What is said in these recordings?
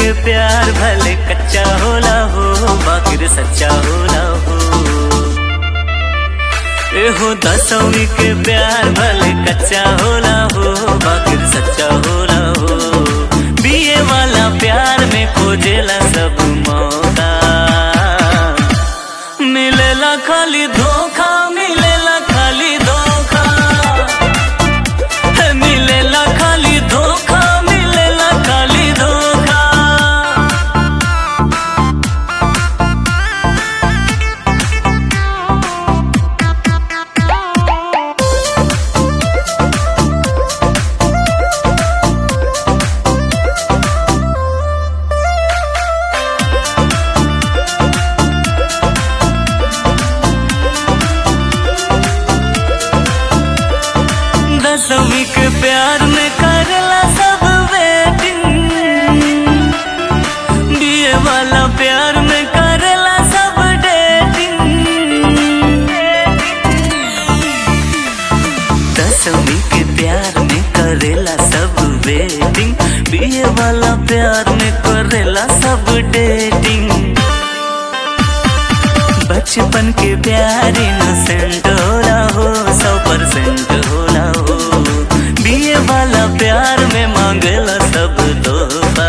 के प्यार भले कच्चा होला हो बाकिर सच्चा होला हो एहो दसवीं के प्यार भले कच्चा होला हो बाकिर सच्चा होला हो बीए वाला प्यार में खोजेला सब मौका मिलेला खाली धोखा मिलेला खाली धोखा है, मिलेला खाली धोखा मिलेला खाली धोखा दसवीं के प्यार में करला सब वेटिंग बीए वाला प्यार में करला सब डेटिंग दसवीं के प्यार में करेला सब वेटिंग बीए वाला प्यार में करेला सब डेटिंग बचपन के प्यार इनोसेंट होला हो सौ परसेंट होला हो बीए वाला प्यार में मांगेला सब तोहफा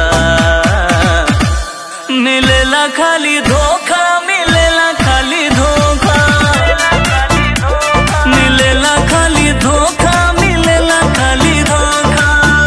मिलेला खाली धोखा मिलेला खाली धोखा मिलेला खाली धोखा मिलेला खाली धोखा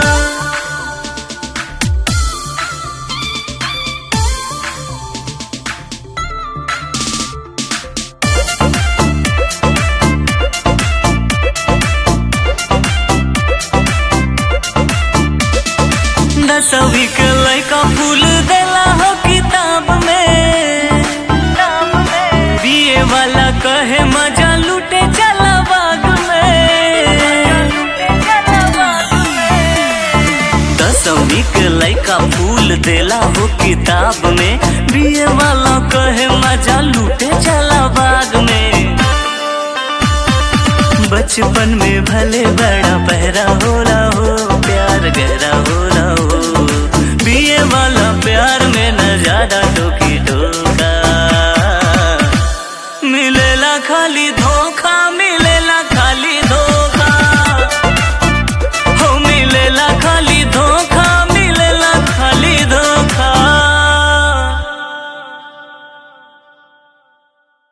दसवीं के लड़का फूल देला हो किताब में बीए वाला कहे मजा लूटे चला बाग में दसवीं के लड़का फूल देला हो किताब में बीए वाला कहे मजा लूटे चला बाग में बचपन में भले बड़ा पहरा हो